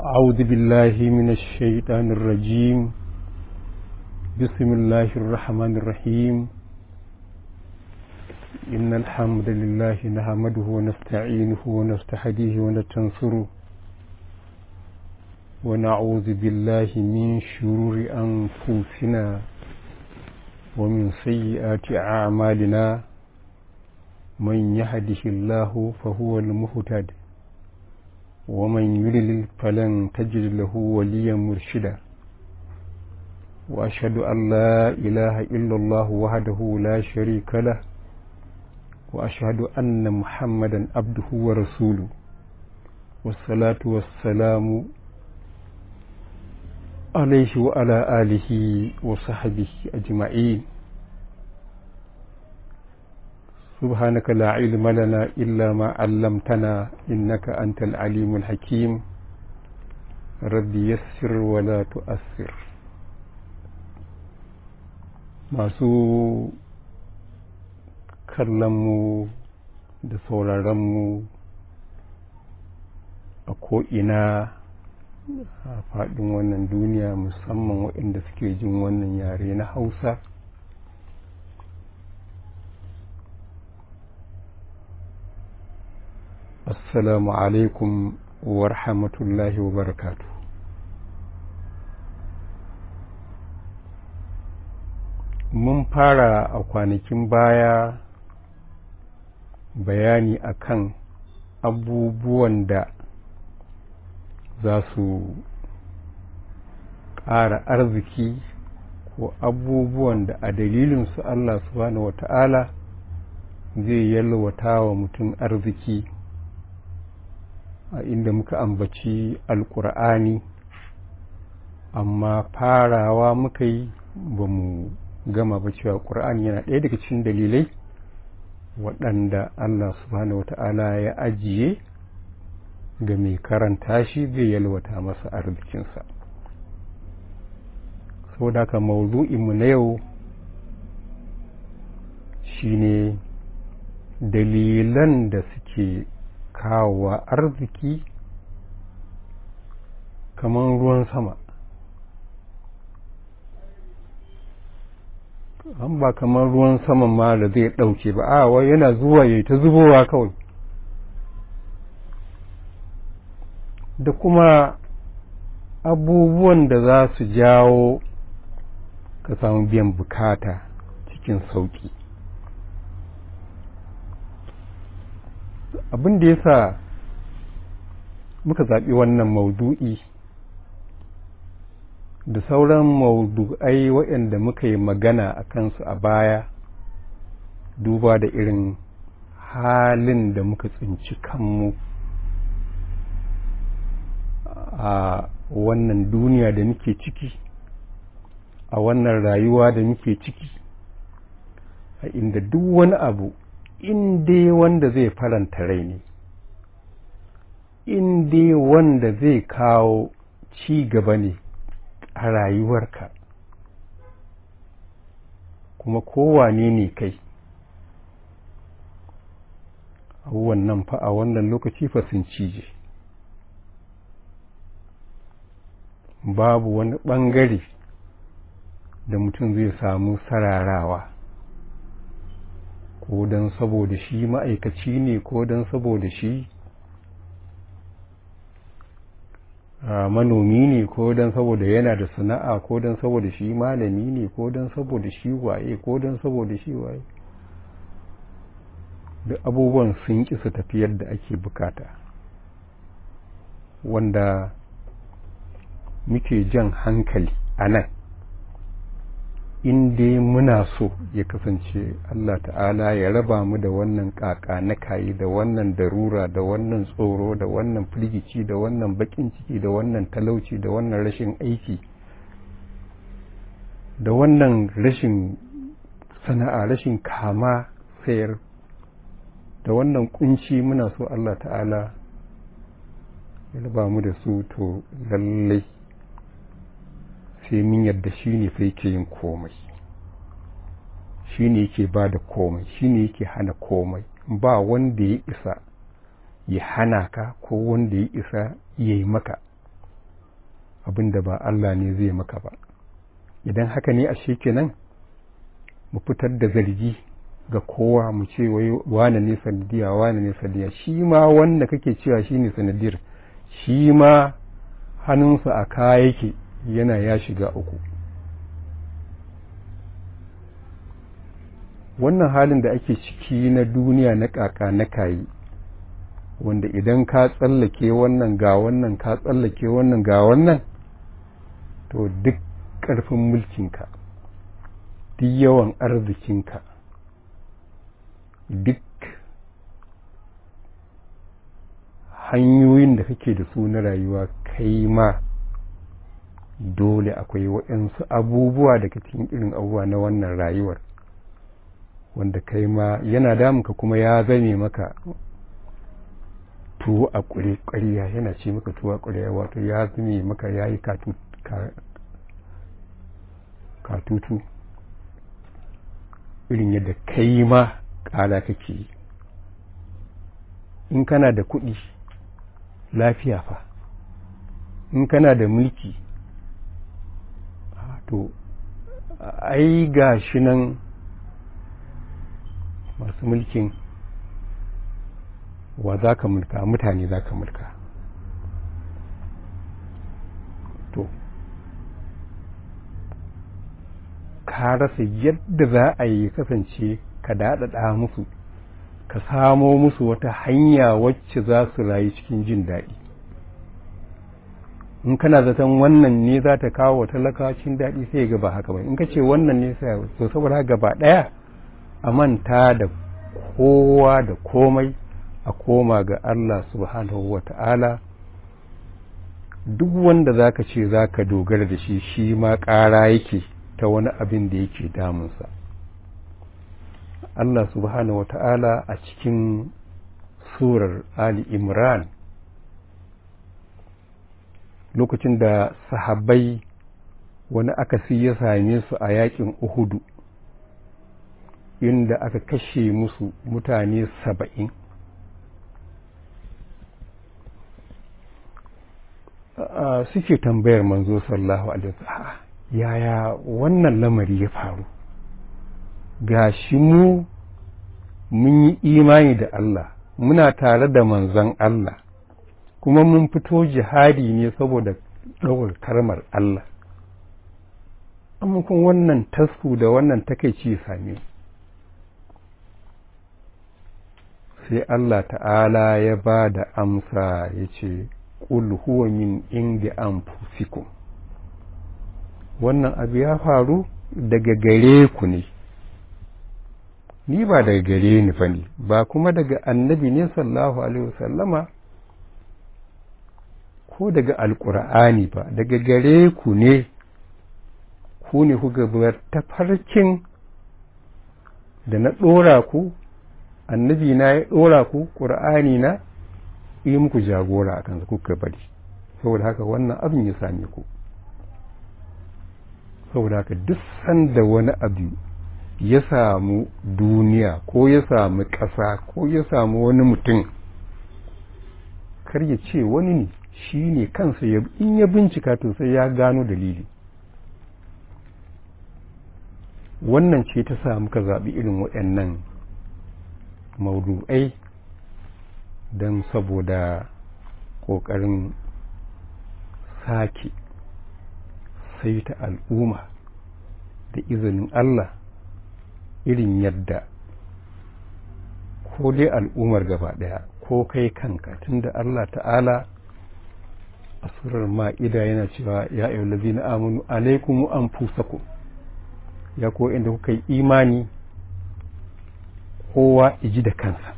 أعوذ بالله من الشيطان الرجيم بسم الله الرحمن الرحيم إن الحمد لله نحمده ونستعينه ونستهديه ونستنصره ونعوذ بالله من شرور أنفسنا ومن سيئات أعمالنا من يهده الله فهو المهتد ومن يضلل فلن تجد له وليا مرشدا وأشهد أن لا إله إلا الله وحده لا شريك له وأشهد أن محمدا عبده ورسوله والصلاة والسلام عليه وعلى آله وصحبه أجمعين سبحانك لا علم لنا إلا ما علمتنا إنك أنت العليم الحكيم ربي يسر ولا تؤثر masu kallonmu da sauraronmu a ko'ina a faɗin wannan duniya musamman waɗanda suke jin wannan yare na hausa assalamu alaikum wa rahmatullahi wa barakatu mun fara a kwanakin baya bayani akan abubuwan da za su ƙara arziki ko abubuwan da a dalilinsu Allah subhanahu wata'ala zai yalwata wa mutum arziki a inda muka ambaci alƙur'ani amma farawa muka yi ba mu gama ba cewa ƙur'ani yana ɗaya daga cikin dalilai waɗanda Allah subhanahu wata'ala ya ajiye ga mai karanta shi zai yalwata masa arzikinsa saboda haka mawuzu'inmu na yau shine dalilan da suke kawowa arziki kamar ruwan sama an ba kamar ruwan saman ma da zai ɗauke ba a wai yana zuwa ya ta zubowa kawai da kuma abubuwan da za su jawo ka samu biyan bukata cikin sauƙi abin da ya sa muka zaɓi wannan maudu'i da sauran maudu'ai waɗanda muka yi magana a kansu a baya duba da irin halin da muka tsinci kanmu a wannan duniya da muke ciki a wannan rayuwa da muke ciki a inda duk wani abu in dai wanda zai faranta rai ne in dai wanda zai kawo ci gaba ne a rayuwarka kuma kowane ne kai abubuwan nan fa a wannan lokaci fa sun cije babu wani ɓangare da mutum zai samu sararawa ko don saboda shi ma'aikaci ne ko don saboda shi manomi ne ko don saboda yana da sana'a ko don saboda shi malami ne ko don saboda shi waye ko don saboda shi waye duk abubuwan sun ƙi su tafi yadda ake bukata wanda muke jan hankali a nan in dai muna so ya kasance Allah ta'ala ya raba mu da wannan kaka na kayi da wannan darura da wannan tsoro da wannan firgici da wannan bakin ciki da wannan talauci da wannan rashin aiki da wannan rashin sana'a rashin kama sayar da wannan kunci muna so Allah ta'ala ya raba mu da su to lallai sai min yadda shi ne fa yake yin komai shi ne yake ba da komai shi ne yake hana komai ba wanda ya isa ya hana ka ko wanda ya isa ya yi maka abin da ba Allah ne zai maka ba idan haka ne ashe kenan mu fitar da zargi ga kowa mu ce wai wane ne sanadiya wane ne sanadiya shi ma wanda kake cewa shi ne sanadiyar shi ma hannunsa a kaya yake yana ya shiga uku wannan halin da ake ciki na duniya na kaka na kayi wanda idan ka tsallake wannan ga wannan ka tsallake wannan ga wannan to duk ƙarfin mulkinka duk yawan arzikinka duk hanyoyin da kake da su na rayuwa kai ma dole akwai waɗansu abubuwa daga cikin irin abubuwa na wannan rayuwar wanda kai ma yana damuka kuma ya zame maka tuwo a ƙwariya yana ce maka tuwo a ƙwariya wato ya zame maka ya yi katutu irin yadda kai ma ƙala kake yi in kana da kuɗi lafiya fa in kana da mulki to ai ga shi nan masu mulkin wa za ka mulka mutane za ka mulka to ka rasa yadda za a yi kasance ka daɗaɗa musu ka samo musu wata hanya wacce za su rayu cikin jin daɗi in kana zaton wannan ne za ta kawo wa talakacin daɗi sai ga ba haka ba in ka ce wannan ne sai so saboda gaba ɗaya a manta da kowa da komai a koma ga Allah subhanahu wa ta'ala duk wanda za ka ce za ka dogara da shi shi ma ƙara yake ta wani abin da yake damunsa Allah subhanahu wa ta'ala a cikin surar Ali Imran lokacin da sahabbai wani akasi ya same su a yakin Uhudu inda aka kashe musu mutane saba'in suke tambayar manzo sallallahu alaihi wasallam yaya wannan lamari ya faru ga shi mu mun yi imani da Allah muna tare da manzon Allah kuma mun fito jihadi ne saboda ɗaukar karmar Allah amma kun wannan tasku da wannan takaici same sai Allah ta'ala ya ba da amsa ya ce ƙul huwa min indi anfusikum wannan abu ya faru daga gare ku ne ni ba daga gare ni fa ne ba kuma daga annabi ne sallallahu alaihi wasallama ko daga alkur'ani ba daga gare ku ne ku ne kuka bar tafarkin da na ɗora ku annabi na ya ɗora ku ƙur'ani na yi muku jagora a kansa kuka bari saboda haka wannan abin ya same ku saboda haka duk sanda wani abu ya samu duniya ko ya samu ƙasa ko ya samu wani mutum kar ya ce wani ne shi ne kansa in ya bincika to sai ya gano dalili wannan ce ta sa muka zaɓi irin waɗannan maudu'ai don saboda ƙoƙarin sake saita al'umma da izinin Allah irin yadda ko dai al'ummar gaba ɗaya ko kai kanka tunda Allah ta'ala a surar ma'ida yana cewa ya ayyul ladzina amanu alaikum anfusakum ya ko inda kuka yi imani kowa iji da kansa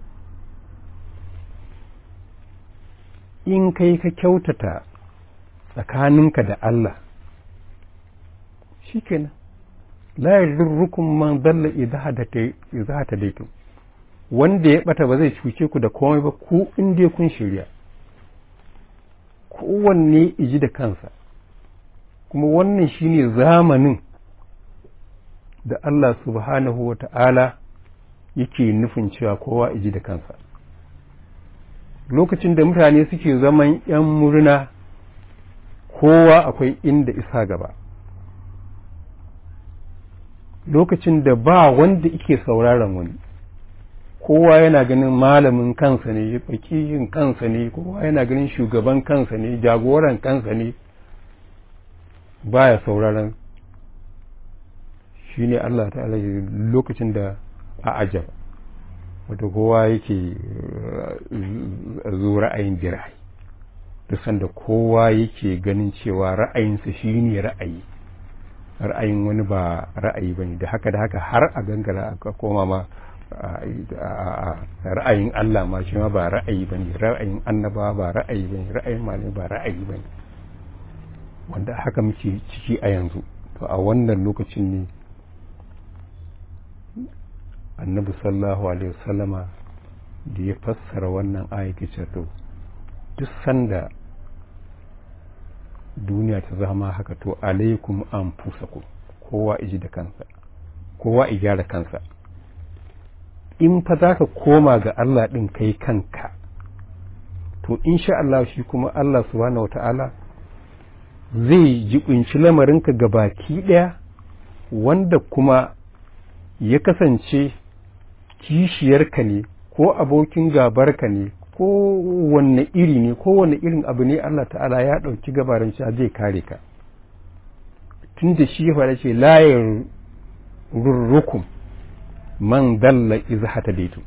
in kai ka kyautata tsakaninka da Allah shikenan la yadurrukum man dalla idza hadaytum wanda ya bata ba zai cuce ku da komai ba ku in dai kun shirya kowanne iji da kansa kuma wannan shine zamanin da Allah subhanahu wa ta'ala yake nufin cewa kowa iji da kansa lokacin da mutane suke zaman ‘yan murna kowa akwai inda isa gaba lokacin da ba wanda ike sauraron wani kowa yana ganin malamin kansa ne fakihin kansa ne kowa yana ganin shugaban kansa ne jagoran kansa ne baya sauraron shi ne Allah ta'ala lokacin da a ajaba wata kowa yake zo ra'ayin birai da sanda kowa yake ganin cewa ra'ayinsa shi ne ra'ayi ra'ayin wani ba ra'ayi ba ne da haka da haka har a gangara a koma ma ra'ayin Allah ma shi ma ba ra'ayi ba ne ra'ayin annaba ba ra'ayi ba ne ra'ayin malami ba ra'ayi ba ne wanda haka muke ciki a yanzu to a wannan lokacin ne annabi sallallahu alaihi wasallama da ya fassara wannan ayyuka to duk sanda duniya ta zama haka to alaikum an fusaku kowa iji da kansa kowa i gyara kansa in fa za ka koma ga Allah ɗin kai kanka to insha Allah shi kuma Allah subhanahu wa ta'ala zai jibinci lamarinka ga baki ɗaya wanda kuma ya kasance kishiyarka ne ko abokin gabarka ne ko wanne iri ne ko wanne irin abu ne Allah ta'ala ya ɗauki gabarin shi zai kare ka tun da shi ya faɗa ce layar rurrukum man dalla iza hata daitu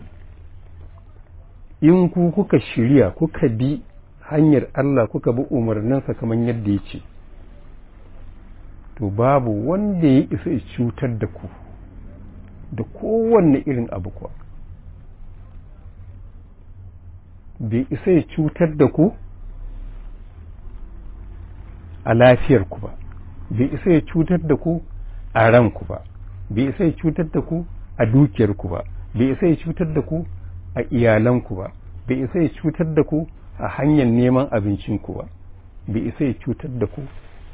in ku kuka shirya kuka bi hanyar Allah kuka bi umarninsa kamar yadda ya ce to babu wanda ya isa ya cutar da ku da kowanne irin abu kuwa bai isa ya cutar da ku a lafiyarku ba bai isa ya cutar da ku a ranku ba bai isa ya cutar da ku a dukiyarku ba bai isa ya cutar da ku a iyalanku ba bai isa ya cutar da ku a hanyar neman abincinku ba bai isa ya cutar da ku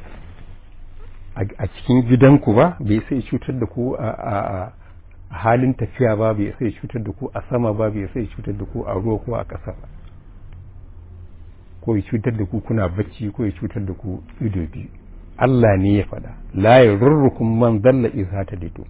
a cikin gidanku ba bai isa ya cutar da ku a halin tafiya ba bai isa ya cutar da ku a sama ba bai isa ya cutar da ku a ruwa ko a ƙasa ba ko ya cutar da ku kuna bacci ko ya cutar da ku ido biyu Allah ne ya faɗa la yarurrukum man dalla idza taditu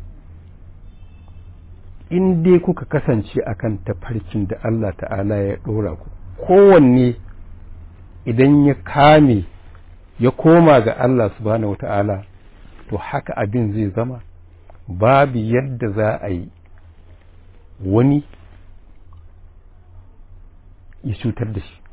in dai kuka kasance akan tafarkin da Allah ta'ala ya ɗora ku kowanne idan ya kame ya koma ga Allah subhanahu wa ta'ala to haka abin zai zama babu yadda za a yi wani ya cutar da shi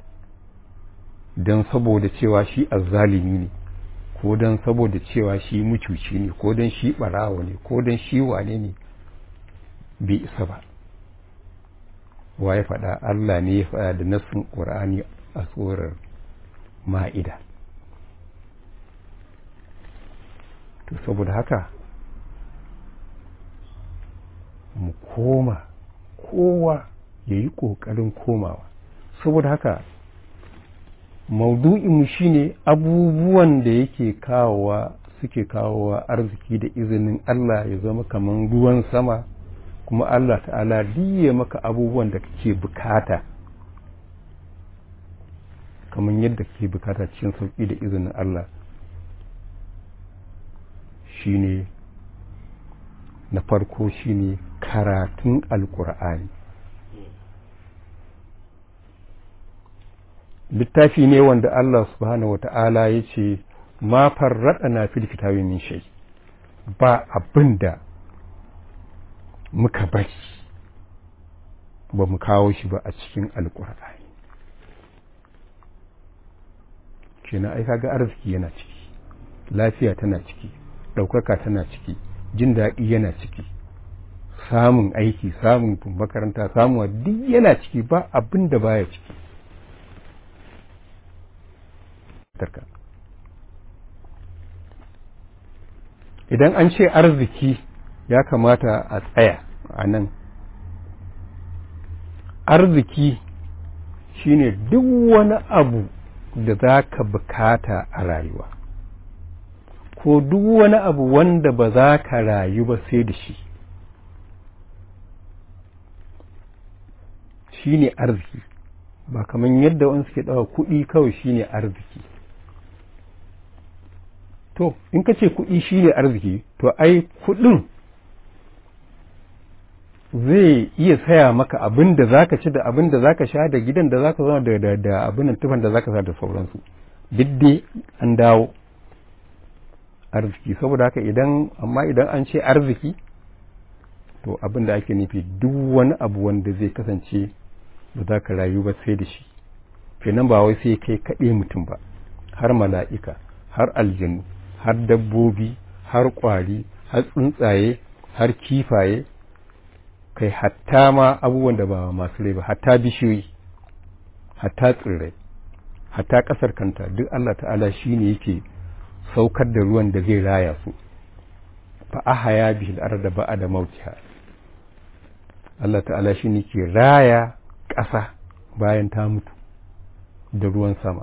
don saboda cewa shi azzalimi ne ko don saboda cewa shi mucuci ne ko don shi ɓarawo ne ko don shi wane ne bai isa ba wa ya faɗa Allah ne ya faɗa da nassin ƙur'ani a tsorar ma'ida to saboda haka mu koma kowa ya yi ƙoƙarin komawa saboda haka maudu'inmu shine abubuwan da yake kawowa suke kawowa arziki da izinin Allah ya zama kamar ruwan sama kuma Allah ta'ala diye maka abubuwan da kake bukata kamar yadda kake bukata cikin sauƙi da izinin Allah shine na farko shine karatun alkur'ani littafi ne wanda Allah subhanahu wata'ala ya ce ma farraɗa na fil kitabi min shay ba abin da muka bari ba mu kawo shi ba a cikin alkur'ani kenan ai kaga arziki yana ciki lafiya tana ciki ɗaukaka tana ciki jin daɗi yana ciki samun aiki samun makaranta samuwa duk yana ciki ba abin da baya ciki tarka idan an ce arziki ya kamata a tsaya a nan arziki shine duk wani abu da za ka bukata a rayuwa ko duk wani abu wanda ba za ka rayu ba sai da shi shi ne arziki ba kamar yadda wani suke ɗawa kuɗi kawai shi ne arziki to in ka ce kuɗi shine arziki to ai kuɗin zai iya saya maka abin da zaka ci da abin da zaka sha da gidan da zaka zama da da abin tufan da zaka sa da sauransu duk dai an dawo arziki saboda haka idan amma idan an ce arziki to abin da ake nufi duk wani abu wanda zai kasance ba za ka rayu ba sai da shi kenan ba wai sai kai kaɗe mutum ba har mala'ika har aljanu har dabbobi har ƙwari har tsuntsaye har kifaye kai hatta ma abubuwan da ba masu rai ba hatta bishiyoyi hatta tsirrai hatta ƙasar kanta duk Allah ta'ala shi ne yake saukar da ruwan da zai raya su fa ahaya bihi al-arda ba'da mautiha Allah ta'ala shi ne ke raya ƙasa bayan ta mutu da ruwan sama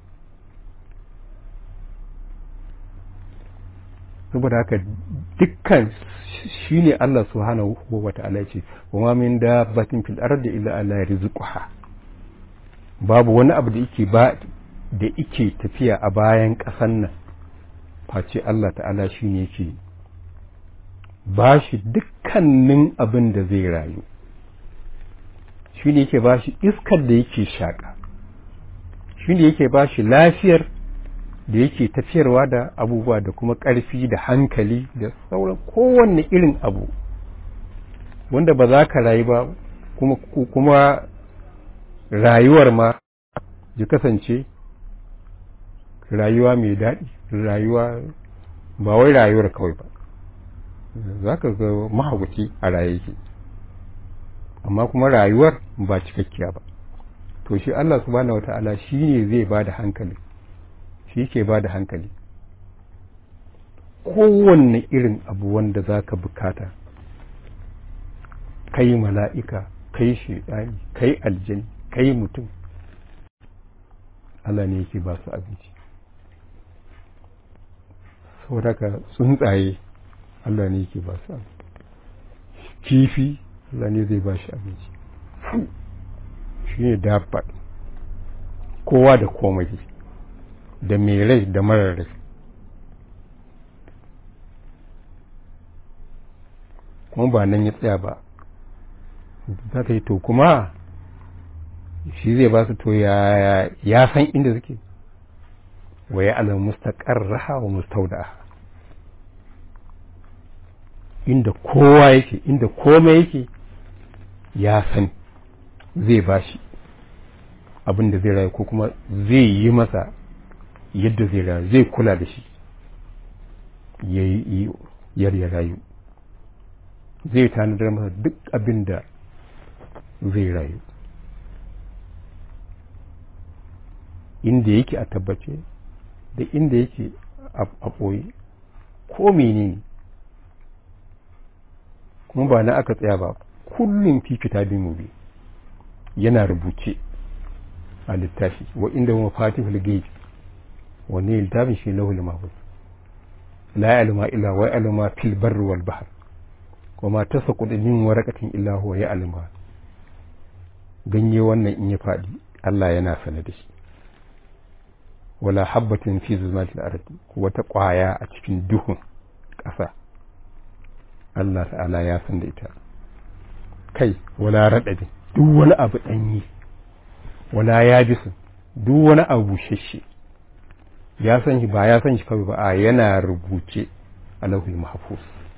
saboda haka dukkan shi ne Allah subhanahu wa ta'ala ce wa ma min dabbatin fil ardi illa ala rizquha babu wani abu da yake ba da yake tafiya a bayan ƙasan nan face Allah ta'ala shi ne yake ba shi dukkanin abin da zai rayu shi ne yake ba shi iskar da yake shaƙa shi ne yake ba shi lafiyar da yake tafiyarwa da abubuwa da kuma ƙarfi da hankali da sauran kowanne irin abu wanda ba za ka rayu ba kuma, kuma rayuwar ma ji kasance rayuwa mai daɗi rayuwa ba wai rayuwar kawai ba za ka ga mahaukaci a raye yake amma kuma rayuwar ba cikakkiya ba to shi Allah subhanahu wata'ala shi ne zai ba da hankali shi ke ba da hankali kowanne irin abu wanda za ka bukata kai mala'ika kai shaidani kai aljani kai mutum Allah ne yake ba su abinci saboda ka tsuntsaye Allah ne yake ba su abinci kifi Allah ne zai ba shi abinci shi ne dabba kowa da komai da mai rai da marar rai kuma ba nan ya tsaya ba za ka yi to kuma shi zai ba su to ya san inda suke wa ya alam mustaqarraha wa mustaudaha inda kowa yake inda komai yake ya san zai bashi abin da zai rayu ko kuma zai yi masa yadda zai rayu zai kula da shi ya yi yar ya rayu zai tanadar masa duk abin da zai rayu inda yake a tabbace da inda yake a ɓoye ko menene kuma ba na aka tsaya ba kullum fi kitabin mubi yana rubuce a littafi wa inda mafatihul gaibi wanne littafin shi lahul mahfuz la ya'lamu illa wa ya'lamu fil barri wal bahr wa ma tasaqut min waraqatin illa huwa ya'lamu ganye wannan in ya fadi Allah yana sane da shi wala habbatin fi zulmatil ardi wata kwaya a cikin duhun ƙasa Allah ta'ala ya san da ita kai wala raɗaɗin duk wani abu ɗanyi wala ya bisu duk wani abu bushashe ya san shi ba ya san shi kawai ba a yana rubuce a lauhul mahfuz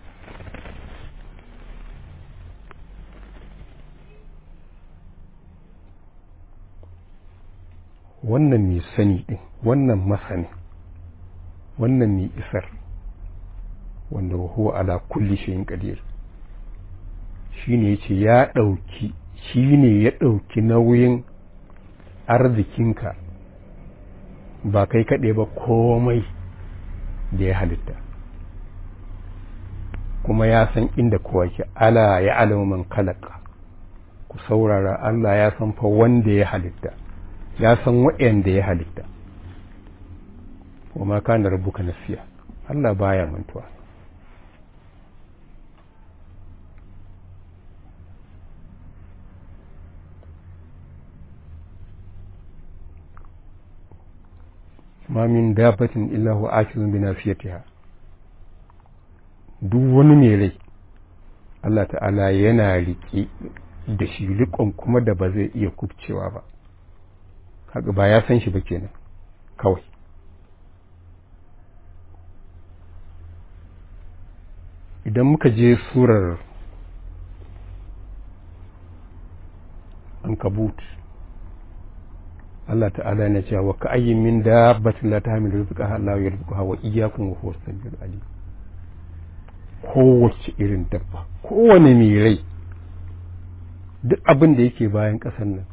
wannan mai sani ɗin wannan masani wannan mai isar wanda huwa ala kulli shayin qadir shine yace ya ɗauki shine ya ɗauki nauyin arzikinka ba kai kaɗai ba komai da ya halitta kuma ya san inda kowa ke ala ya alamu man kalaka ku saurara Allah ya san fa wanda ya halitta ya san waɗanda ya halitta wa ma kana rabbuka nasiya Allah baya mantuwa ma min dabatin illa huwa akizun bi nasiyatiha duk wani mai rai Allah ta'ala yana riƙe da shi riƙon kuma da ba zai iya kubcewa ba haka ba ya san shi ba kenan kawai idan muka je surar ankabut Allah ta'ala yana cewa wa ka ayyin min dabbatin la tahmilu rizqaha Allah yarzuquha wa iyyakum wa huwa as-samiul alim kowace irin dabba kowane mai rai duk abin da yake bayan ƙasar nan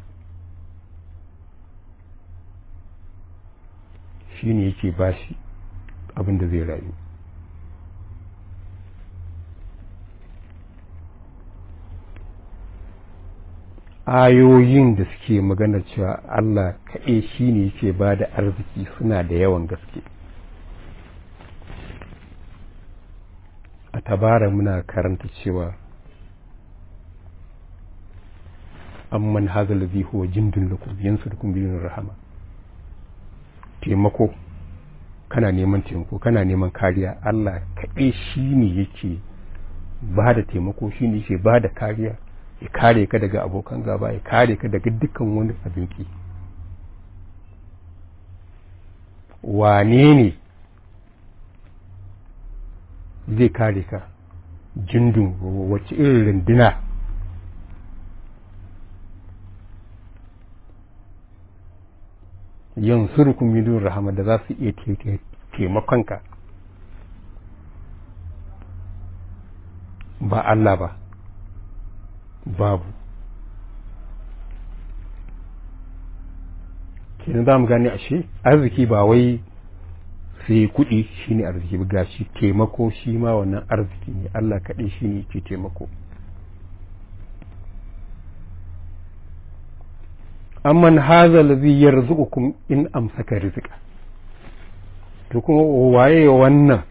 shi ne yake bashi abin da zai rayu ayoyin da suke magana cewa Allah kaɗai shi ne yake ba da arziki suna da yawan gaske a tabara muna karanta cewa amman hazal ladhi huwa jindun lakum yansurukum bi rahama taimako kana neman taimako kana neman kariya Allah kaɗai shi ne yake ba da taimako shi ne yake ba da kariya ya kare ka daga abokan gaba ya kare ka daga dukkan wani abinki wane ne zai kare ka jindun wacce irin runduna yansurukun min rahama da za su iya taimakonka ba Allah ba babu kenan za mu gane ashe arziki ba wai sai kuɗi shine arziki ba gashi taimako shi ma wannan arziki ne Allah kaɗai shi ne ke taimako amman haza lazi yarzuqukum in amsaka rizqa to kuma waye wannan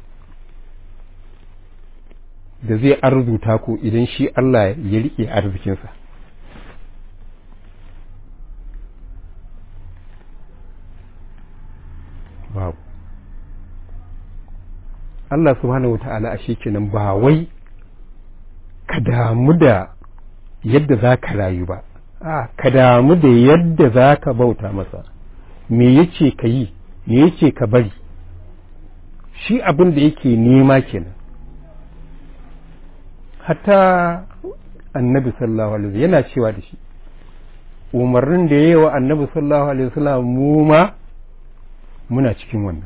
da zai arzuta ku idan shi Allah ya rike arzikinsa babu Allah subhanahu wata'ala a shi kenan ba wai ka damu da yadda za ka rayu ba a ka damu da yadda za ka bauta masa me yace ka yi me yace ka bari shi abin da yake nema kenan hatta annabi sallallahu alaihi yana cewa da shi umarnin da yayi wa annabi sallallahu alaihi wasallam mu ma muna cikin wannan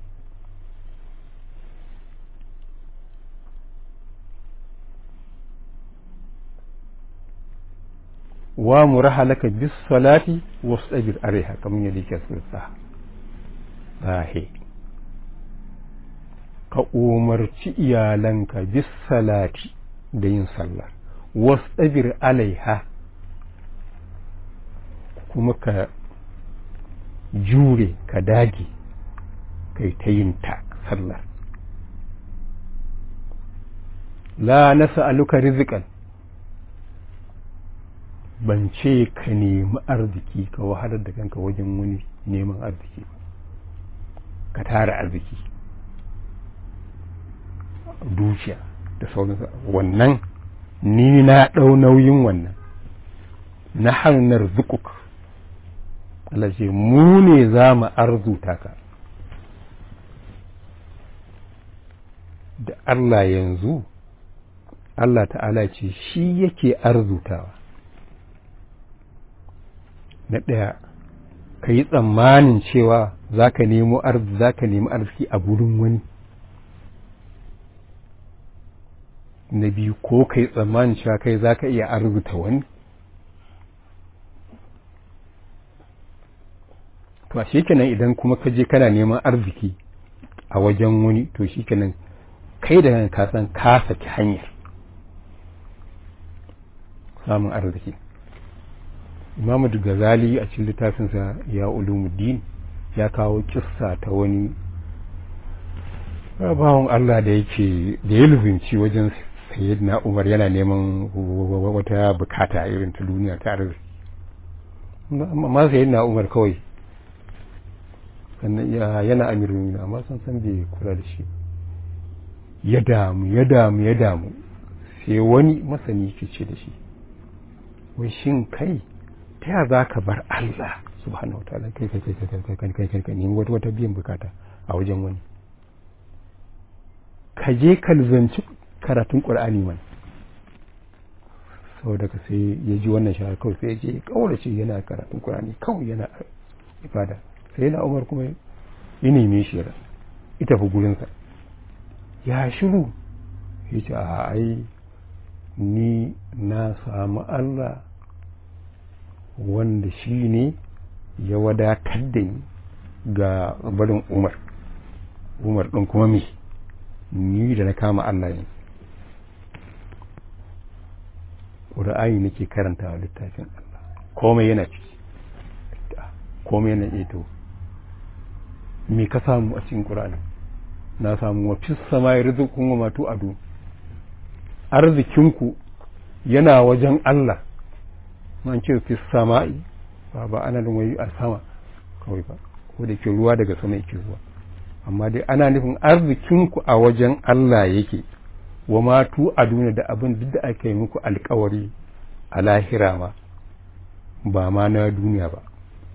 wa murahalaka bis salati wastabir alaiha kamar yadda yake sulsa sahi ka umarci iyalanka bis salati da yin sallah wastabir alaiha kuma ka jure ka dage kai ta yin ta sallar la nas'aluka rizqan ban ce ka nemi arziki ka wahalar da kanka wajen wani neman arziki ba ka tara arziki dukiya da sauransu wannan ni na ɗau nauyin wannan na hanyar zukuk Allah ce mu ne za mu arzuta ka da Allah yanzu Allah ta'ala ce shi yake arzutawa na ɗaya ka yi tsammanin cewa za ka nemo arziki za ka nemi arziki a gurin wani na biyu ko ka yi tsammanin cewa kai za ka iya arzuta wani to a kenan idan kuma ka je kana neman arziki a wajen wani to kenan kai da ka san ka saki hanyar samun arziki Imam Ghazali a cikin littafinsa ya ulumuddin ya kawo kissa ta wani bawan Allah da yake da ya luzinci wajen sayyidina Umar yana neman wata bukata irin ta duniya ta arziki amma sayyidina Umar kawai sannan yana amirin amma sun san bai kula da shi ya damu ya damu ya damu sai wani masani ke ce da shi wai shin kai ta ya za ka bar Allah subhanahu wataala kai kai kai kai kai kai kai kai kai nemi wata wata biyan bukata a wajen wani ka je ka luzanci karatun qur'ani man saboda ka sai ya ji wannan shahar kawai sai ya je kaurace yana karatun qur'ani kawai yana ibada sai yana umar kuma ya neme shi ya ita fi gurinsa ya shiru ya ce a ai ni na samu Allah wanda shi ne ya wadatar da ni ga barin umar umar ɗin kuma me ni da na kama Allah yin ƙura'ayi nake karanta littafin Allah komai yana ciki komai yana eto me ka samu a cikin ƙura'ani na samu wa fi sama ya rizikun wa matu ado arzikinku yana wajen Allah an ce fi sama'i ba ba ana da wai a sama kawai ba ko da ke ruwa daga sama yake zuwa amma dai ana nufin arzikinku a wajen Allah yake wa matu a duniya da abin duk da aka yi muku alkawari a lahira ma ba ma na duniya ba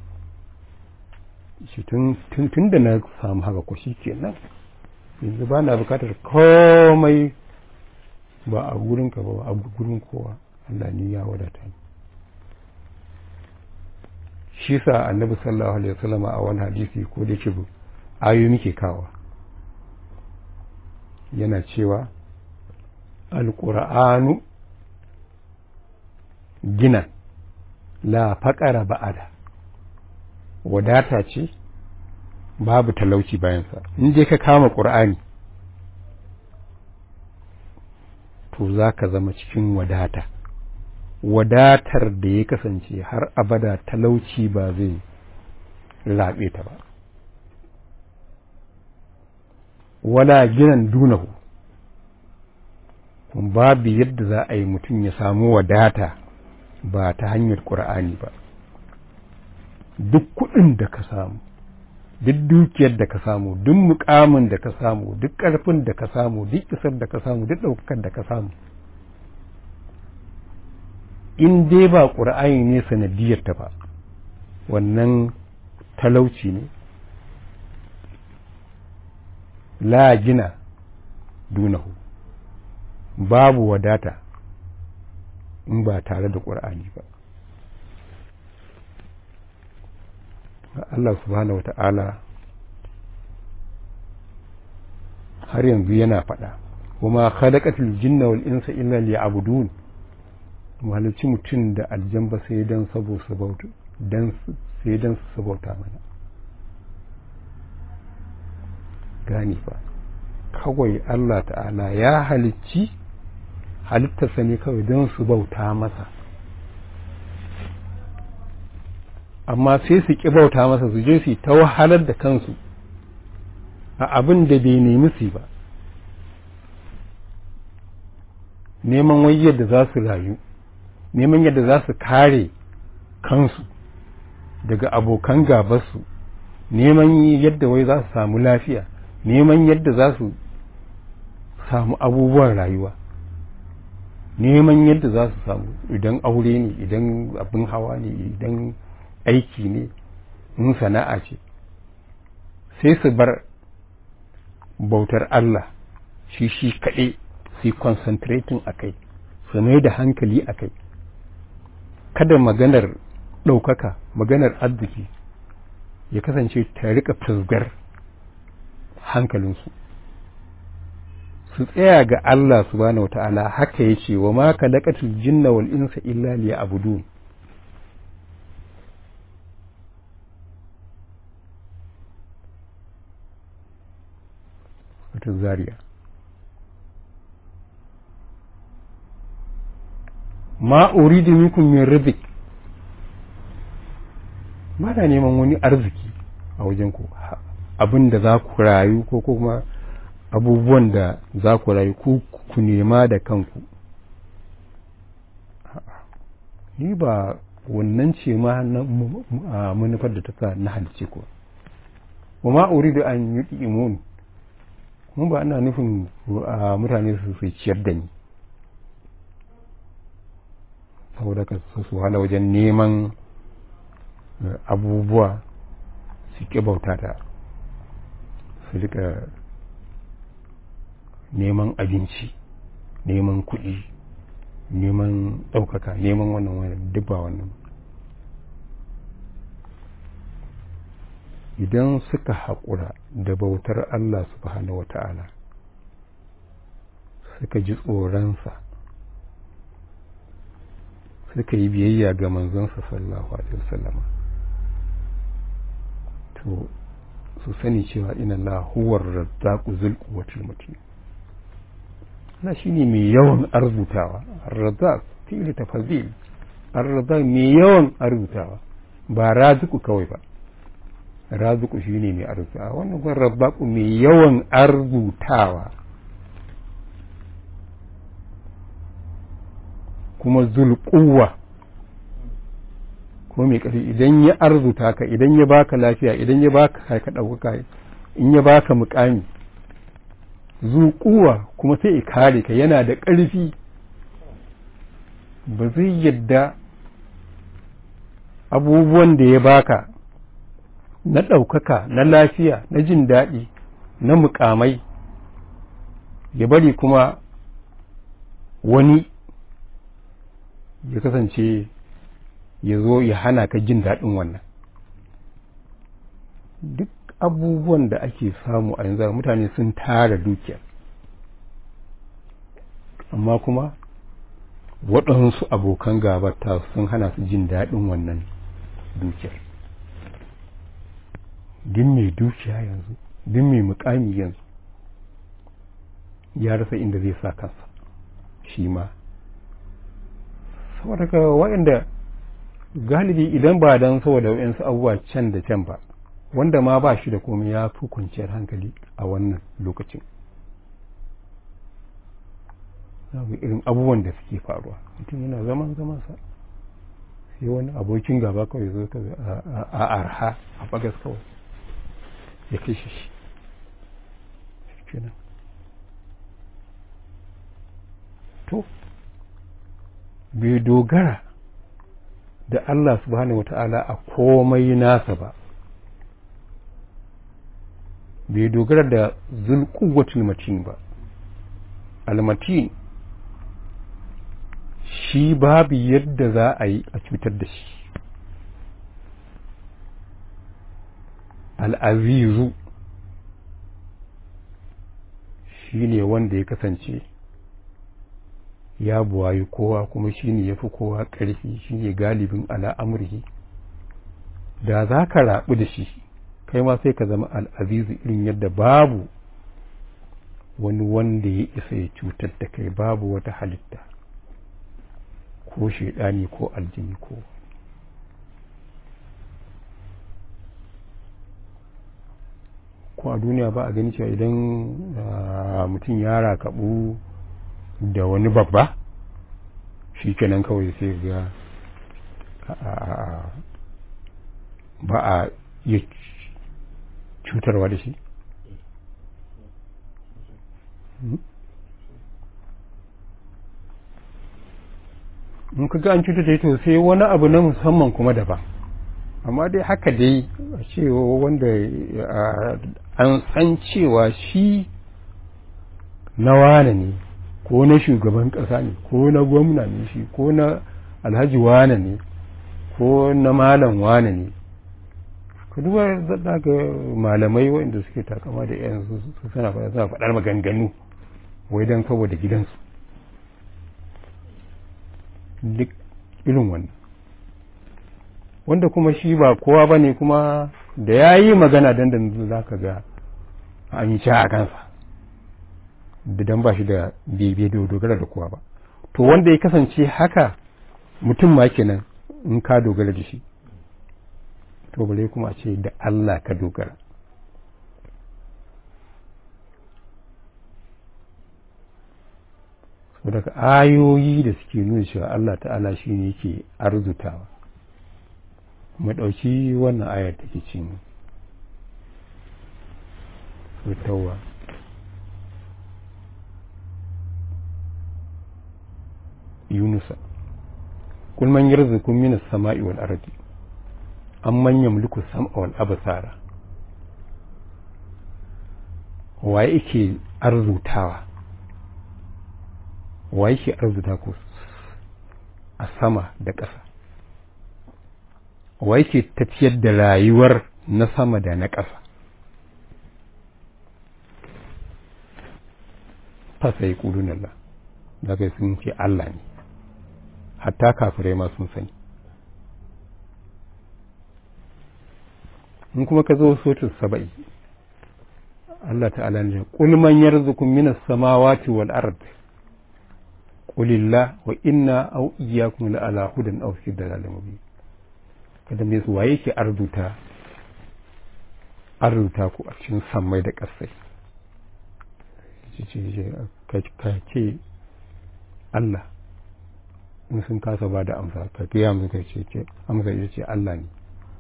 shi tun da na samu haka ko shi kenan yanzu ba na bukatar komai ba a gurinka ba a gurin kowa Allah ni ya wadata ni shi sa annabi sallallahu alaihi wasallam a wani hadisi ko da yake ayoyi muke kawa yana cewa alqur'anu gina la faqara ba'ada wadata ce babu talauci bayansa in je ka kama qur'ani to za ka zama cikin wadata wadatar da ya kasance har abada talauci ba zai laɓe ta ba wala ginan dunahu babu yadda za a yi mutum ya samu wadata ba ta hanyar ƙur'ani ba duk kuɗin da ka samu duk dukiyar da ka samu duk mukamin da ka samu duk ƙarfin da ka samu duk isar da ka samu duk ɗaukakar da ka samu in dai ba ƙur'ani ne sanadiyar ta ba wannan talauci ne la gina dunahu babu wadata in ba tare da ƙur'ani ba Allah subhanahu wata'ala har yanzu yana faɗa kuma khalaqatul jinna wal insa illa liya'budun mahalicci mutum da aljan ba sai dan sabo sabauta dan sai dan su sabauta mana gani fa kawai Allah ta'ala ya halicci halittarsa ne kawai don su bauta masa amma sai su ƙi bauta masa su je su ta wahalar da kansu a abin da bai nemi su ba neman wai yadda za su rayu neman yadda za su kare kansu daga abokan gabarsu neman yadda wai za su samu lafiya neman yadda za su samu abubuwan rayuwa neman yadda za su samu idan aure ne idan abin hawa ne idan aiki ne in sana'a ce sai su bar bautar Allah shi shi kaɗai su concentrating a kai su mai da hankali a kai kada maganar ɗaukaka maganar arziki ya kasance ta rika fusgar hankalinsu su tsaya ga Allah subhanahu wata'ala haka ya ce wa ma kalakatul jinna wal insa illa liya'budun wata zariya ma uridu minkum min rizq ba da neman wani arziki a wajen ku abin da za ku rayu ko kuma abubuwan da za ku rayu ku ku nema da kanku ni ba wannan ce ma manufar da ta sa na halice ku wa ma uridu an yut'imun mun ba ana nufin mutane su su ciyar da ni saboda ka su wahala wajen neman abubuwa su ƙi bauta ta su rika neman abinci neman kuɗi neman ɗaukaka neman wannan wannan duk ba wannan idan suka haƙura da bautar Allah subhanahu wa ta'ala suka ji tsoronsa suka yi biyayya ga manzonsa sallallahu alaihi wasallama to su sani cewa ina lahuwar razzaku zulku wata mutum na shi ne mai yawan arzutawa razzaq fili tafazil razzaq mai yawan arzutawa ba raziku kawai ba raziku shi ne mai arzutawa wannan kwan razzaku mai yawan arzutawa kuma zulkuwa kuma mai ƙarfi idan ya arzuta ka idan ya baka lafiya idan ya baka ka ɗaukaka in ya baka mukami zuƙuwa kuma sai kare ka yana da ƙarfi ba zai yadda abubuwan da ya baka na ɗaukaka na lafiya na jin daɗi na mukamai ya bari kuma wani ya kasance ya zo ya hana ka jin daɗin wannan duk abubuwan da ake samu a yanzu mutane sun tara dukiya amma kuma waɗansu abokan gabata sun hana su jin daɗin wannan dukiyar duk mai dukiya yanzu duk mai mukami yanzu ya rasa inda zai sa kansa shi ma saboda ka waɗanda galibi idan ba don saboda waɗansu abubuwa can da can ba wanda ma ba shi da komai ya fi kwanciyar hankali a wannan lokacin zamu irin abubuwan da suke faruwa mutum yana zaman zamansa sai wani abokin gaba kawai zo ka a arha a bagas kawai ya kashe shi kenan to bai dogara da Allah subhanahu wata'ala a komai nasa ba bai dogara da zulkuwatul matin ba almatin shi babu yadda za a yi a cutar da shi al'azizu shi ne wanda ya kasance ya buwayi kowa kuma shi ne ya fi kowa ƙarfi shi ne galibin al'amurki da za ka raɓu da shi kai ma sai ka zama al'azizu irin yadda babu wani wanda ya isa ya cutar da kai babu wata halitta ko shaidani ko aljini ko ko a duniya ba a gani cewa idan mutum ya rakabu da wani babba shi kenan kawai sai ga ba a iya cutarwa da shi in ka ga an cutar da to sai wani abu na musamman kuma daban amma dai haka dai a cewa wanda an san cewa shi na wane ne ko na shugaban ƙasa ne ko na gwamna ne shi ko na alhaji wane ne ko na malam wane ne ka duba zaɗa ga malamai waɗanda suke takama da yan su suna faɗar maganganu wai don saboda gidansu duk irin wannan wanda kuma shi ba kowa ba ne kuma da ya yi magana dandan za ka ga an yi a kansa dan ba shi da bebe da dogara da kowa ba to wanda ya kasance haka mutum ma kenan in ka dogara da shi to bare kuma a ce da Allah ka dogara daga ayoyi da suke nuna cewa Allah ta'ala shi ne yake arzutawa mu ɗauki wannan ayar take cin tawwa yunusa kul man yarzukum minas sama'i wal ardi amman yamliku sam'a wal absara wa yake arzutawa wa yake arzuta ku a sama da ƙasa wa yake tafiyar da rayuwar na sama da na ƙasa fasa yi ƙudun Allah daga sun ce Allah ne hatta kafirai ma sun sani in kuma ka zo sotin saba'i Allah ta'ala ne qul man yarzuqum minas samawati wal ard qulillah wa inna aw iyyakum la ala hudan aw fi dalalin mubin kada me su waye ke arzuta arzuta ku a cikin sammai da ƙasai ka ce Allah in sun kasa ba da amsa ka gaya musu ka ce amsa ita ce Allah ne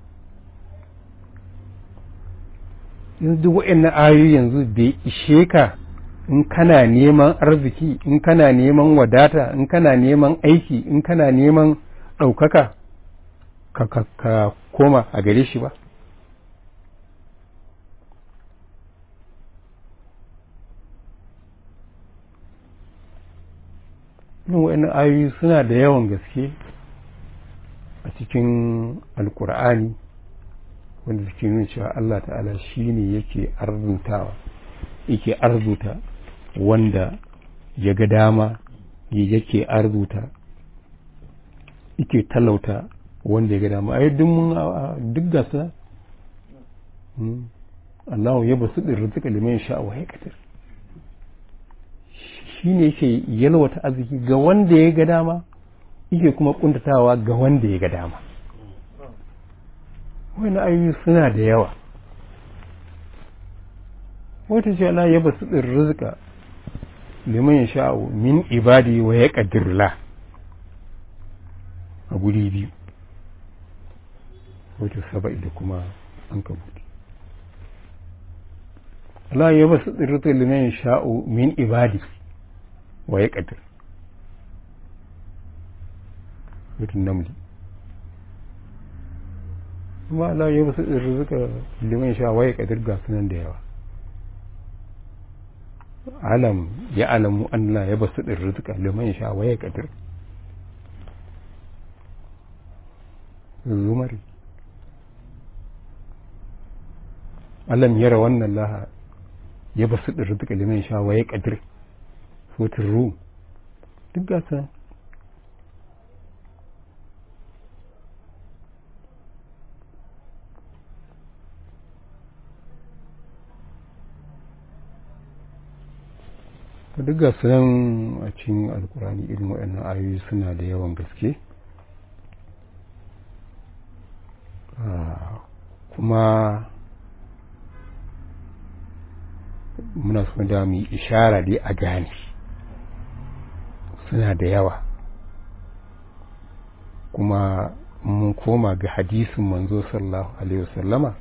yanzu duk waɗannan ayoyi yanzu bai ishe ka in kana neman arziki in kana neman wadata in kana neman aiki in kana neman ɗaukaka ka, ka, ka koma a gare shi ba irin waɗannan ayoyi suna da yawan gaske a cikin alkur'ani wanda suke nuna cewa Allah ta'ala shi ne yake arzutawa yake arzuta wanda ya ga dama yake arzuta yake talauta wanda ya ga dama ai duk mun duk gasa Allah ya basu da rizqa liman sha wa yaqdir shi ne yake yalwata arziki ga wanda ya ga dama yake kuma kuntatawa ga wanda ya ga dama wani ayoyi suna da yawa wata ce Allah ya basu ɗin rizka liman ya sha'u min ibadi wa ya ƙadirla a guri biyu wata saba'i da kuma an kabuti Allah ya basu ɗin rizka liman ya sha'u min ibadi wa ya ƙadir wata namli kuma Allah ya basu rizika liman sha waye kadir ga sunan da yawa alam ya alamu Allah ya basu rizika liman sha waye kadir zumari alam yara wannan laha ya basu rizika liman sha waye kadir sotin ru duk ga sunan duk ga nan a cikin alkurani irin waɗannan ayoyi suna da yawan gaske kuma muna so da mu yi ishara dai a gane suna da yawa kuma mun koma ga hadisin manzo sallallahu alaihi wasallama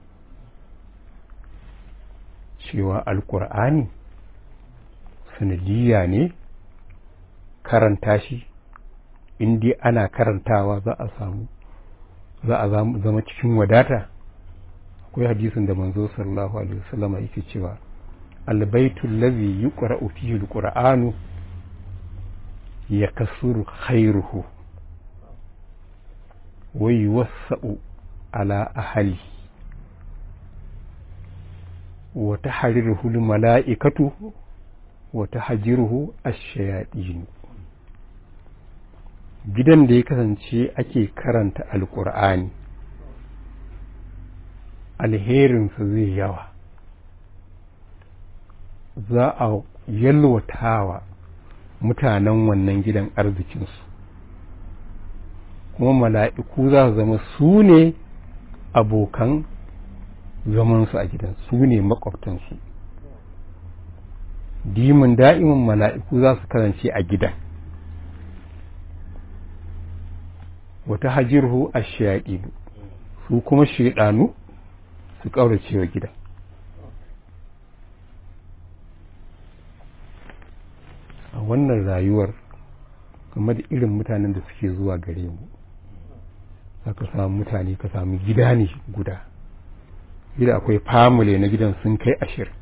cewa alkur'ani sanadiyya ne karanta shi dai ana karantawa za a samu za a zama cikin wadata akwai hadisin da manzo sallallahu alaihi wasallama yake cewa albaitu allazi yuqra'u fihi alqur'anu yakasuru khairuhu wa yuwassa'u ala ahli wa tahriruhu almala'ikatu wata hajiruhu ash-shayatin gidan da ya kasance ake karanta alkur'ani alherinsa zai yawa za a yalwatawa mutanen wannan gidan arzikinsu kuma mala'iku za su zama su ne abokan zamansu a gidan su ne makwabtansu dimin da'imin mala'iku za su kasance a gidan wata hajirhu a shayaɗinu su kuma shaidanu su ƙaurace wa gidan wannan rayuwar game da irin mutanen da suke zuwa gare mu za ka samu mutane ka samu gida ne guda gida akwai family na gidan sun kai ashirin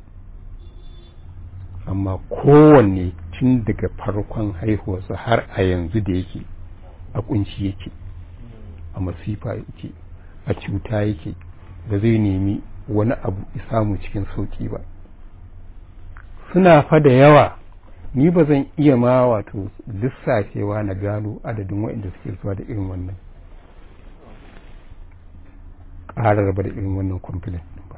amma kowanne tun daga farkon haihuwarsa har a yanzu da yake a kunci yake a masifa yake a cuta yake ba zai nemi wani abu samu cikin sauki ba suna fa da yawa ni ba zan iya ma wato lissafewa na gano adadin waɗanda suke zuwa da irin wannan ƙarar ba da irin wannan complaint ba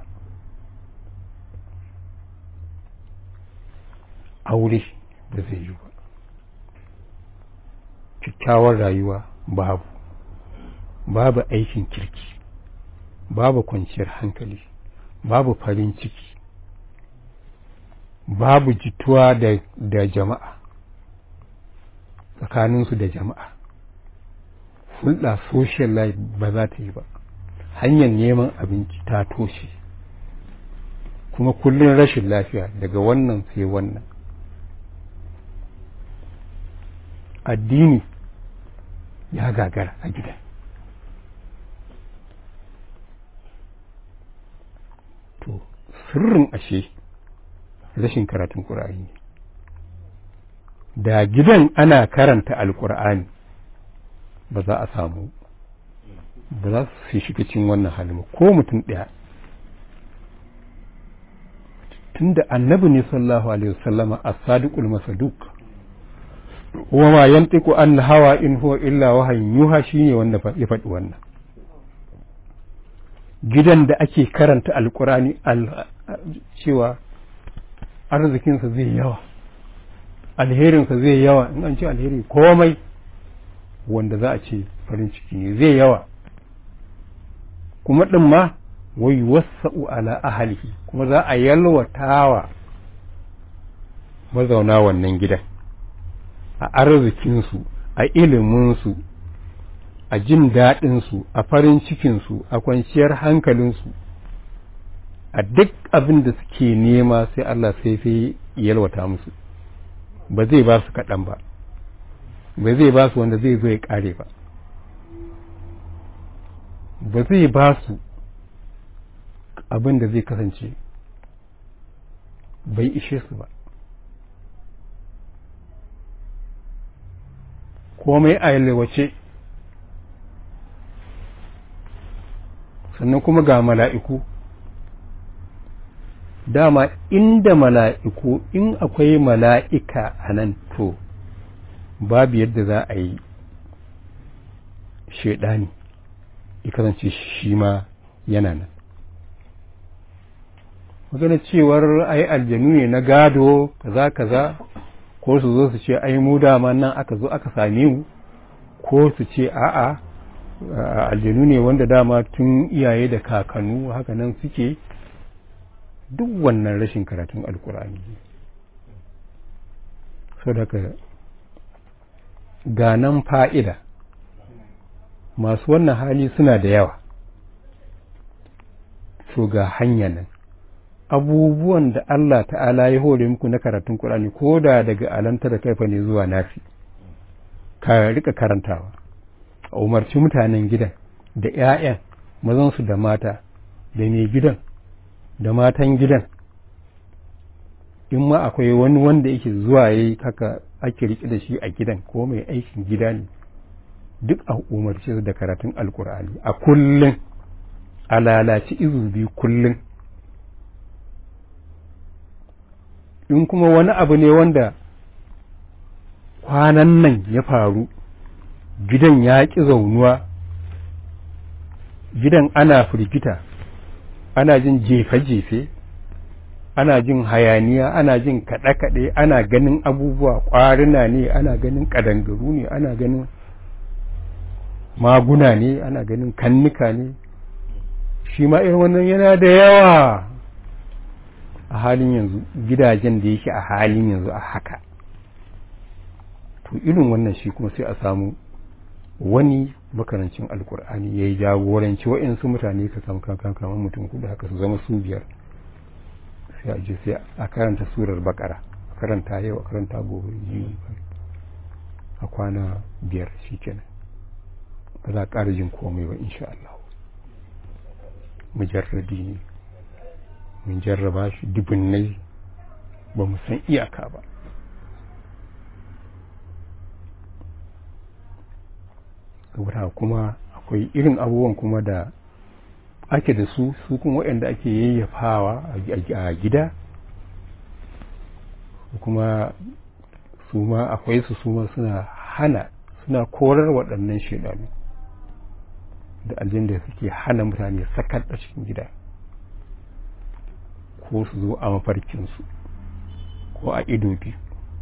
aure ba zai yi ba kyakkyawar rayuwa babu babu aikin kirki babu kwanciyar hankali babu farin ciki babu jituwa da, da jama'a tsakaninsu da jama'a hulɗa social life ba za ta yi ba hanyar neman abinci ta toshe kuma kullum rashin lafiya daga wannan sai wannan addini ya gagara a gidan to sirrin ashe rashin karatun ƙur'ani da gidan ana karanta alƙur'ani ba za a samu ba za su shiga cikin wannan halin ko mutum ɗaya tunda annabi ne sallallahu alaihi wasallama as-sadiqul masaduq wa ma yantiqu an hawa in huwa illa wahayin yuha shine wanda ya faɗi wannan gidan da ake karanta alkurani cewa arzikinsa zai yawa alherinsa zai yawa in an ce alheri komai wanda za a ce farin ciki ne zai yawa kuma ɗin ma wai wasa'u ala ahalihi kuma za a yalwatawa mazauna wannan gidan a arzikinsu a iliminsu a jin daɗinsu a farin cikinsu a kwanciyar hankalinsu a duk abin da suke nema sai Allah sai sai yalwata musu ba zai ba su kaɗan ba ba zai ba su wanda zai zo ya ƙare ba ba zai ba su abin da zai kasance bai ishe su ba komai a yalwace sannan kuma ga mala'iku dama inda mala'iku in akwai mala'ika a nan to babu yadda za a yi shaidani kasance shi ma yana nan magana cewar ai aljanu ne na gado kaza kaza ko su zo su ce ai mu dama nan aka zo aka same mu ko su ce a'a aljanu ne wanda dama tun iyaye da kakannu haka nan suke duk wannan rashin karatun alkur'ani so daga ganan fa'ida masu wannan hali suna da yawa so ga hanya nan abubuwan da Allah ta'ala ya hore muku na karatun Qur'ani ko da daga alanta da kaifa ne zuwa nafi ka rika karantawa a umarci mutanen gidan da ‘ya'yan mazansu da mata da mai gidan da matan gidan in ma akwai wani wanda yake zuwa ya yi haka ake riƙe da shi a gidan ko mai aikin gida ne duk a umarci su da karatun alkur'ani a kullum a lalaci izu biyu kullum in kuma wani abu ne wanda kwanan nan ya faru gidan ya ƙi zaunuwa gidan ana firgita ana jin jefe-jefe ana jin hayaniya ana jin kaɗe-kaɗe ana ganin abubuwa ƙwarina ne ana ganin ƙadangaru ne ana ganin maguna ne ana ganin kannika ne shi ma irin wannan yana da yawa a halin yanzu gidajen da yake a halin yanzu a haka to irin wannan shi kuma sai a samu wani makarancin alkur'ani ya yi jagoranci wa'insu mutane ka samu kankan kamar mutum kudu haka su zama su biyar sai a je sai a karanta surar bakara a karanta yau a karanta gobe biyu a kwana biyar shi kenan ba za a ƙara jin komai ba insha Allah mujarradi ne mun jarraba shi dubunnai ba mu san iyaka ba saboda kuma akwai irin abubuwan kuma da ake da su su kuma waɗanda ake yayyafawa a gida kuma su ma akwai su su ma suna hana suna korar waɗannan shaidanu da aljin da suke hana mutane sakar a cikin gida ko su zo a mafarkinsu ko a ido biyu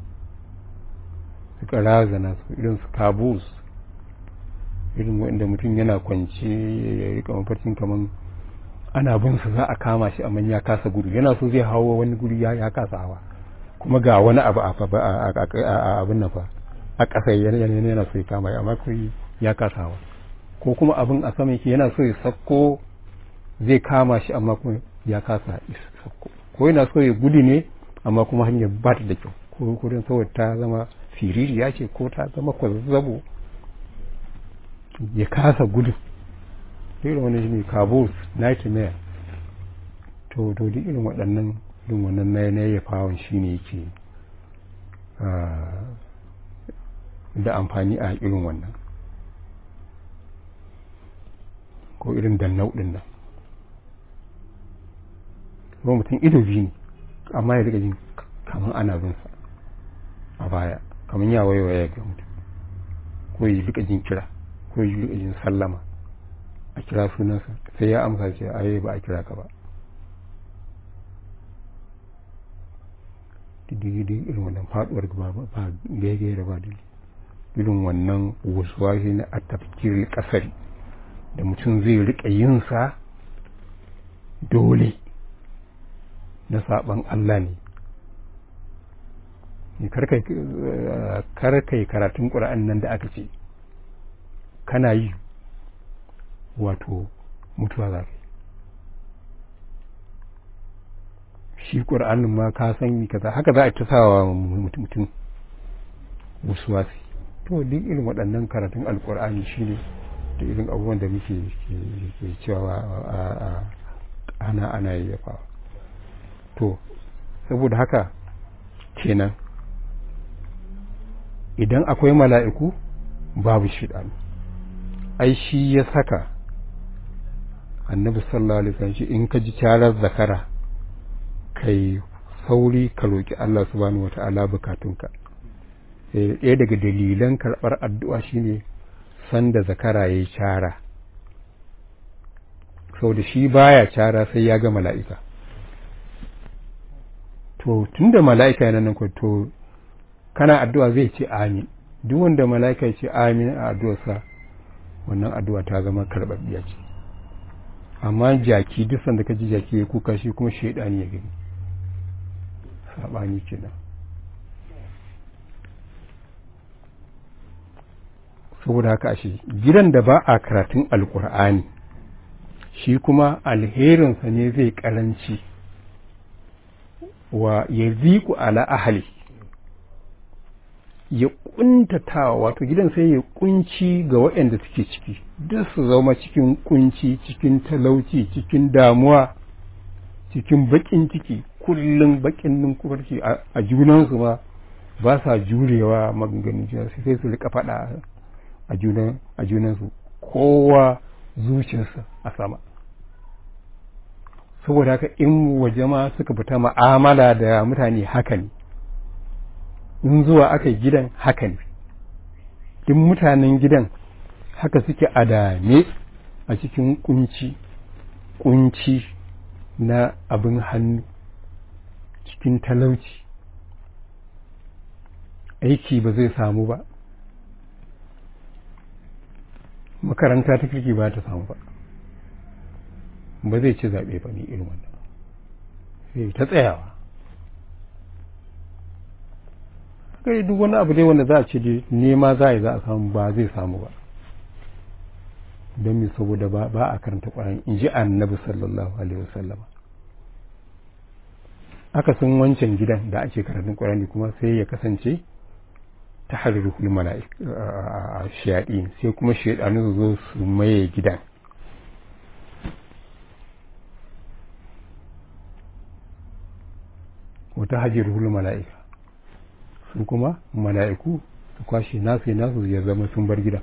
suka razana su irin su kabus irin wanda mutum yana kwance ya rika mafarkin kamar ana bin su za a kama shi amma ya kasa gudu yana so zai hawo wani guri ya kasa hawa kuma ga wani abu a abin nan fa a ƙasa yana so ya kama amma kai ya kasa hawa ko kuma abin a sama yake yana so ya sakko zai kama shi amma kuma ya kasa sakko ko yana so ya gudu ne amma kuma hanyar ba ta da kyau ko kudin saboda ta zama fiririya ce ko ta zama kwazazzabo ya kasa gudu irin wani ne kabus nightmare to to duk irin waɗannan irin wannan na na ya fawon shi ne yake da amfani a irin wannan ko irin dannau ɗin nan ko mutum ido biyu ne amma ya rika jin kamar ana bin sa a baya kamar ya waiwaya ga mutum ko ya rika jin kira ko ya rika jin sallama a kira sunansa sai ya amsa ce aye ba a kira ka ba diddigidi irin wannan faduwar gaba ba gaigaya da ba irin wannan wasuwashi na a tafkirin kasari da mutum zai rika yin sa dole na saban Allah ne karkai karatun ƙura'an nan da aka ce kana yi wato mutuwa za ka shi ƙura'anin ma ka san kaza haka za a ta sawa mutum wasuwasi to duk irin waɗannan karatun alƙur'ani shi ne da irin abubuwan da muke cewa a ana ana yayyafa to saboda haka kenan idan akwai mala'iku babu shiɗanu ai shi ya saka annabi sallallahu alaihi wasallam in ka ji carar zakara kai sauri ka roki Allah subhanahu wata'ala bukatunka ɗaya daga dalilan karɓar addu'a shine sanda zakara yayi cara sau da shi baya cara sai ya ga mala'ika to tunda mala'ika yana nan to kana addu'a zai ce amin duk wanda mala'ika ya ce amin a addu'arsa wannan addu'a ta zama karɓaɓɓiya ce amma jaki duk sanda ka ji jaki ya kuka shi kuma shaidani ya gani saɓani kenan saboda haka ashe gidan da ba a karatun alkur'ani shi kuma alherinsa ne zai karanci wa ya ziku ala ahali ya kuntatawa wato gidan sai ya kunci ga waɗanda suke ciki duk su zama cikin kunci cikin talauci cikin damuwa cikin bakin ciki kullum bakin ninkufarci a junansu ma ba sa jurewa maganganun juna sai su rika faɗa a junan a junansu kowa zuciyarsa a sama saboda haka in waje ma suka fita ma'amala da mutane haka ne in zuwa aka gidan haka ne duk mutanen gidan haka suke adame a cikin kunci kunci na abin hannu cikin talauci aiki ba zai samu ba makaranta ta kirki ba ta samu ba ba zai ci zaɓe ba ne irin wannan sai ta tsayawa kai duk wani abu dai wanda za a ce dai nema za a yi za a samu ba zai samu ba don me saboda ba ba a karanta ƙwarar in ji annabi sallallahu alaihi wasallama aka sun wancan gidan da ake karatun ƙwarani kuma sai ya kasance ta harruhul mala'ik shayaɗi sai kuma shayaɗanu su zo su maye gidan wata hajjirhul mala'ika su kuma mala'iku su kwashe nasu nasu ya zama sun bar gidan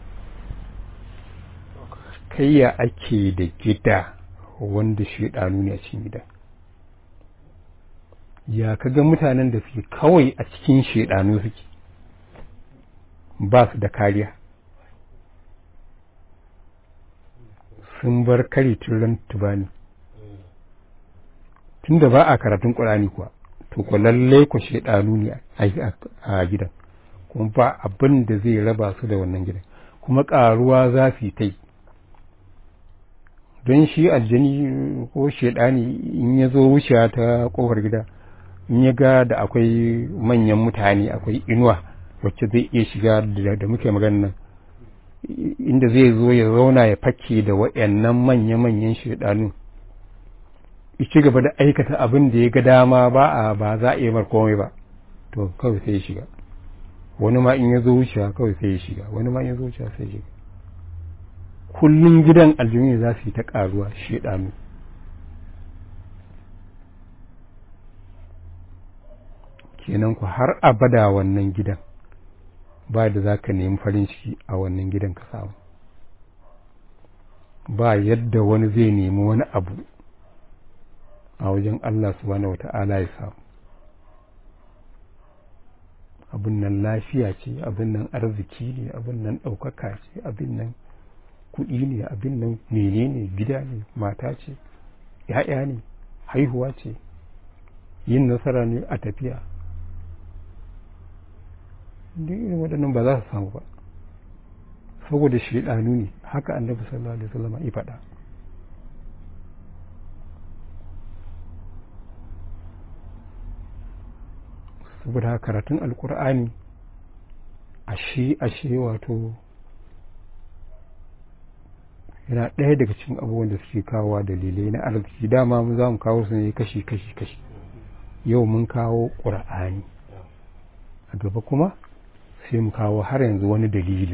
kayya ake da gida wanda shaidanu ne a cikin gidan ya kaga mutanen da suke kawai a cikin shaidanu suke ba su da kariya sun bar kari turan tubani tunda ba a karatun ƙurani kuwa to ku lalle ku shaidanu ne a gidan kuma ba abin da zai raba su da wannan gidan kuma ƙaruwa za su yi ta yi don shi aljani ko shaidani in ya zo wucewa ta kofar gida in ya ga da akwai manyan mutane akwai inuwa wacce zai iya shiga da muke magana nan inda zai zo ya zauna ya fake da waɗannan manya-manyan shaidanu ci gaba da aikata abin da ya ga dama ba a ba za a iya mar komai ba to kawai sai ya shiga wani ma in ya zo wucewa kawai sai ya shiga wani ma in ya zo wucewa sai ya shiga kullum gidan aljini za su yi ta ƙaruwa shaidanu kenan ku har abada wannan gidan ba da za ka nemi farin ciki a wannan gidan ka samu ba yadda wani zai nemi wani abu a wajen Allah subhanahu wata'ala ya samu abin nan lafiya ce abin nan arziki ne abin nan ɗaukaka ce abin nan kuɗi ne abin nan menene gida ne mata ce ‘ya'ya ne haihuwa ce yin nasara ne a tafiya duk irin waɗannan ba za su samu ba saboda shaidanu ne haka annabi sallallahu alaihi wasallam ya faɗa saboda haka karatun alkur'ani ashe ashe wato yana ɗaya daga cikin abubuwan da suke kawowa dalilai na arziki dama mu za mu kawo su ne kashi kashi kashi yau mun kawo ƙur'ani a gaba kuma sai mu kawo har yanzu wani dalilin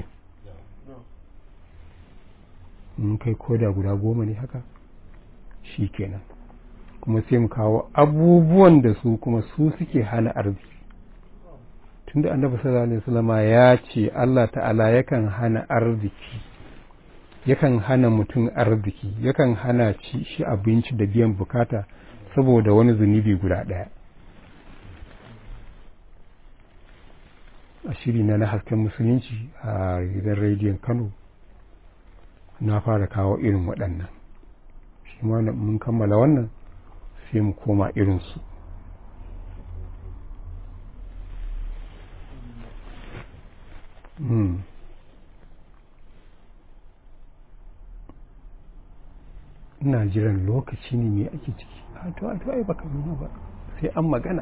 mun kai koda guda goma ne haka shi kenan kuma sai mu kawo abubuwan da su kuma su suke hana arziki tunda annabi sallallahu alaihi wasallama ya ce Allah ta'ala yakan hana arziki yakan hana mutum arziki yakan hana ci shi abinci da biyan bukata saboda wani zunubi guda ɗaya a shiri na na hasken musulunci a gidan rediyon kano na fara kawo irin waɗannan shi ma mun kammala wannan sai mu koma irinsu Hmm. ina jiran lokaci ne mai ake ciki a to a to ai baka nuna ba sai an magana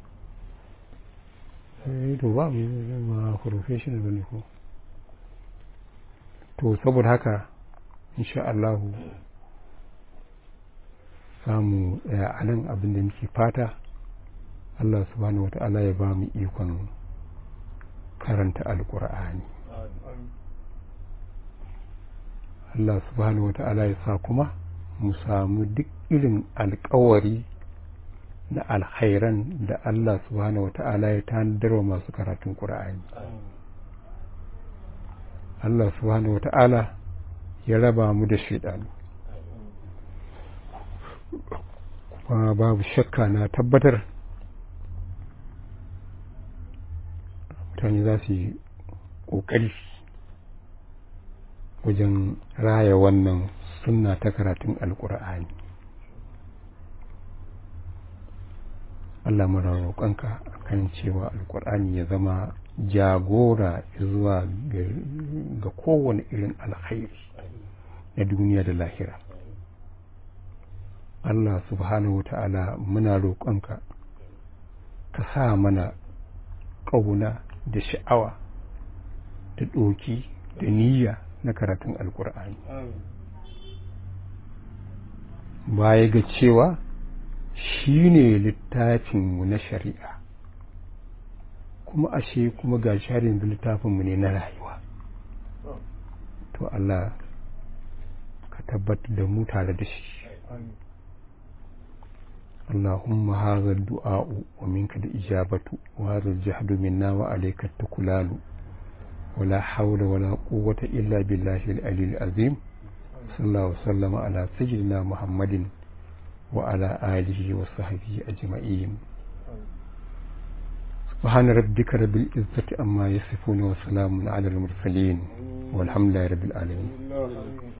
eh to ba mu ma professional bane ko to saboda haka insha Allah samu a nan abin da muke fata Allah subhanahu wata'ala ya ba mu ikon karanta alkur'ani Allah subhanahu wata'ala ya sa kuma mu samu duk irin alkawari na alkhairan da Allah subhanahu wata'ala ya tanadar wa masu karatun ƙura'ani Allah subhanahu wata'ala ya raba mu da shaidanu kuma babu shakka na tabbatar mutane za su yi ƙoƙari wajen raya wannan sunna ta karatun alkur'ani Allah mara roƙonka kan cewa alkur'ani ya zama jagora zuwa ga kowane irin alkhairi na duniya da lahira Allah subhanahu wa ta'ala muna roƙonka ka sa mana ƙauna da sha'awa da ɗoki da niyya na karatun alkur'ani baya ga cewa shi ne littafinmu na shari'a kuma ashe kuma ga sharin da littafinmu ne na rayuwa to Allah ka tabbatar da mu tare da shi اللهم هذا الدعاء ومنك الإجابة وهذا الجهد منا وعليك التكلال ولا حول ولا قوة إلا بالله العلي العظيم صلى الله وسلم على سيدنا محمد وعلى آله وصحبه أجمعين سبحان ربك رب العزة أما يصفون وسلام على المرسلين والحمد لله رب العالمين